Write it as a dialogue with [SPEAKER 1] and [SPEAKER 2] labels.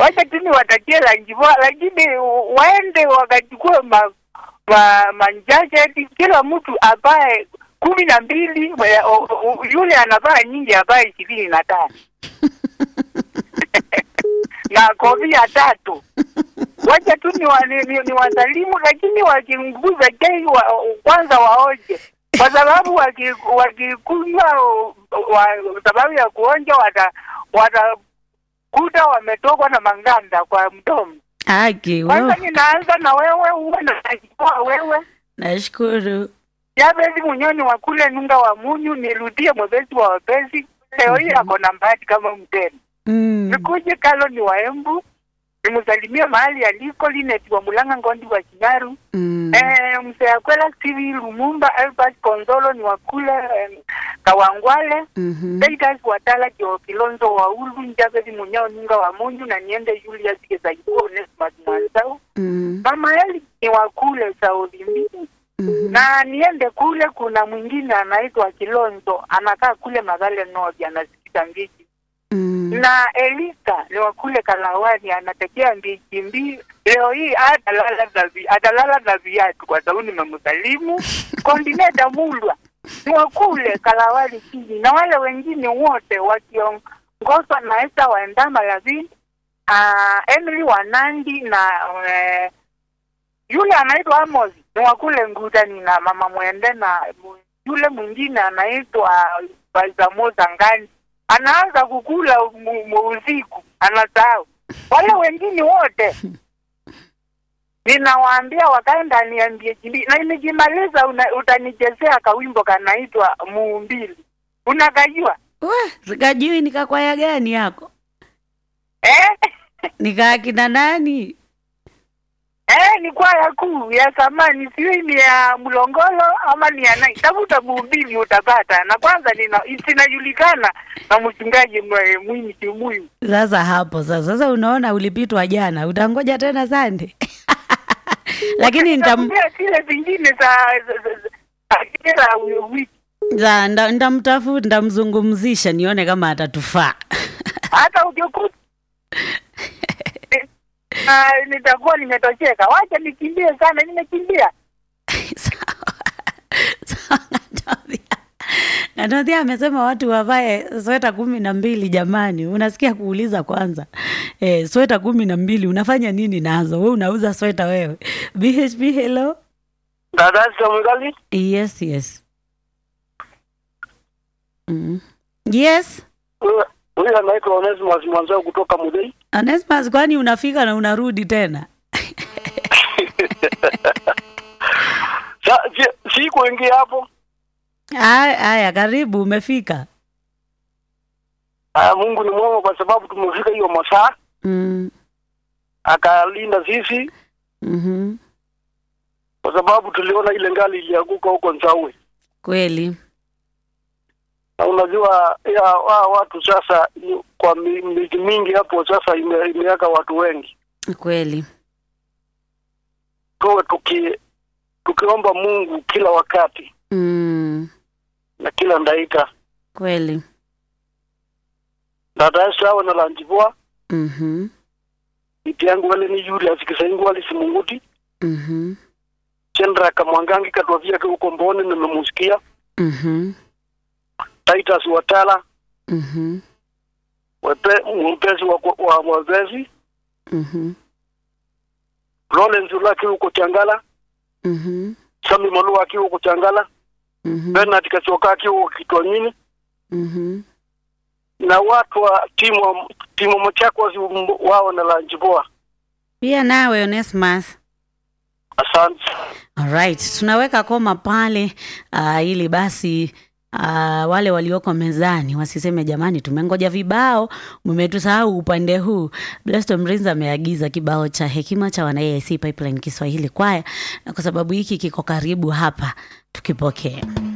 [SPEAKER 1] wacha tu niwatakie lanji poa, lakini waende wakachukue ma, ma, manjasheti kila mtu avae kumi na mbili we- o- o- yule anavaa nyingi avae ishirini na tano na kofia tatu wacha tu ni, wa, ni, ni, ni wasalimu lakini wakinguza chai wa, kwanza waoje kwa sababu waki- wakikunywa wa, sababu ya kuonja wata watakuta wametokwa na manganda kwa mdomo.
[SPEAKER 2] Aki,
[SPEAKER 1] Kwanza
[SPEAKER 2] wewe.
[SPEAKER 1] ninaanza na wewe, uwe na wewe
[SPEAKER 2] Nashukuru.
[SPEAKER 1] Jabezi Munyoni wa kule Nunga wa Munyu, nirudie mwepesi wa wepesi. Leo hii ako na mbati kama mtemi.
[SPEAKER 2] Mm.
[SPEAKER 1] Nikuje kalo ni wa Embu, nimsalimie mahali aliko Linet wa Mulanga Ngondi wa Kinyaru.
[SPEAKER 2] Mm.
[SPEAKER 1] Eh, mzee Akwela Steve Lumumba, Albert Konzolo ni wa kule eh, Kawangwale.
[SPEAKER 2] Mhm.
[SPEAKER 1] Daidas Watala Kio Kilonzo wa Ulu, Njabezi Munyao Nunga wa Munyu na niende Julius Kesaipo Onesmus Mwanzao.
[SPEAKER 2] Mm.
[SPEAKER 1] Mama Eli ni wa kule Saudi mbili
[SPEAKER 2] Mhm.
[SPEAKER 1] na niende kule, kuna mwingine anaitwa Kilonzo anakaa kule Magale North, anasikiza mbichi
[SPEAKER 2] Mm.
[SPEAKER 1] na Elika ni wa kule Kalawani anatekea mbichi mbii. Leo hii atalala na vi- atalala na viatu kwa sababu nimemsalimu. Kondineta Mulwa ni wa kule Kalawani chini, na wale wengine wote wakiongozwa na Esta Waendama Lavini, uh, Emily Wanandi na eh, yule anaitwa Amos ni wa kule Ngutani na mama Mwende na yule mwingine anaitwa Balzamoza Ngani anaanza kukula mu- mu- usiku anasahau. Wale wengine wote ninawaambia wakae ndani ya MBHB na nikimaliza una- utanichezea kawimbo kanaitwa Muumbili. Unakajua
[SPEAKER 2] Wa, sikajui nikakwaya gani yako?
[SPEAKER 1] eh?
[SPEAKER 2] Nikaa kina nani?
[SPEAKER 1] Eh, ni kwaya kuu ya zamani, sijui ni ya Mlongolo ama ni ya nani. Tafuta Muumbili utapata, na kwanza nina sinajulikana na mchungaji mwe- Mwinyi Kimuyu.
[SPEAKER 2] Sasa hapo sasa, sasa unaona ulipitwa jana, utangoja tena Sande lakini nitam,
[SPEAKER 1] Nitakuambia zile zingine za za- za- za kila wiki
[SPEAKER 2] za- nda- ndamtafuta ndamzungumzisha nione kama atatufaa.
[SPEAKER 1] hata ukikuta Ah, nitakuwa nimetosheka. Wacha nikimbie sana, nimekimbia.
[SPEAKER 2] Sawa. Sawa, Ng'atodhia. Ng'atodhia amesema watu wavae sweta kumi na mbili. Jamani, unasikia kuuliza kwanza eh, sweta kumi na mbili unafanya nini nazo? We unauza sweta wewe? BHP, hello.
[SPEAKER 1] Dada Samugali,
[SPEAKER 2] Yes, yes. Mm. Yes.
[SPEAKER 1] huyu anaitwa Onesimus Mwanzao kutoka Mudei.
[SPEAKER 2] Onesmus, kwani unafika na unarudi tena?
[SPEAKER 1] Si kuingia hapo.
[SPEAKER 2] Aya, aya, karibu, umefika.
[SPEAKER 1] Ah, Mungu ni mwema kwa sababu tumefika hiyo masaa,
[SPEAKER 2] Mm.
[SPEAKER 1] akalinda sisi
[SPEAKER 2] Mhm.
[SPEAKER 1] kwa sababu tuliona ile ngali ilianguka huko Nzawe.
[SPEAKER 2] Kweli.
[SPEAKER 1] Na unajua ya wa, watu sasa ni- kwa mi- miji mingi hapo sasa ime, imeaka watu wengi.
[SPEAKER 2] Kweli.
[SPEAKER 1] Tuwe tuki tukiomba Mungu kila wakati
[SPEAKER 2] Mm.
[SPEAKER 1] na kila ndaika.
[SPEAKER 2] Kweli.
[SPEAKER 1] Dada sawa na lanjibwa
[SPEAKER 2] Mhm.
[SPEAKER 1] iti yangu wale ni yule asikisaingu wale simunguti
[SPEAKER 2] Mhm.
[SPEAKER 1] chendra kamwangangi katwavia ke huko mboni nimemusikia
[SPEAKER 2] Mhm.
[SPEAKER 1] Titus Watala
[SPEAKER 2] Mhm.
[SPEAKER 1] wepe mpezi wa wa wavezi
[SPEAKER 2] Mhm.
[SPEAKER 1] Lawrence Ulaki huko Changala
[SPEAKER 2] Mhm.
[SPEAKER 1] Sami Malua akiwa huko Changala
[SPEAKER 2] Mhm.
[SPEAKER 1] Bernard Kachoka akiwa huko Kitwanyini
[SPEAKER 2] Mhm.
[SPEAKER 1] na watu wa timu timu Machakos wao na Lanjiboa.
[SPEAKER 2] Pia nawe Onesmus.
[SPEAKER 1] Asante.
[SPEAKER 2] Alright, tunaweka koma pale uh, ili basi uh, wale walioko mezani wasiseme jamani, tumengoja vibao, mmetusahau upande huu. Blessed Mrinza ameagiza kibao cha hekima cha wana AIC Pipeline Kiswahili kwaya, na kwa sababu hiki kiko karibu hapa, tukipokee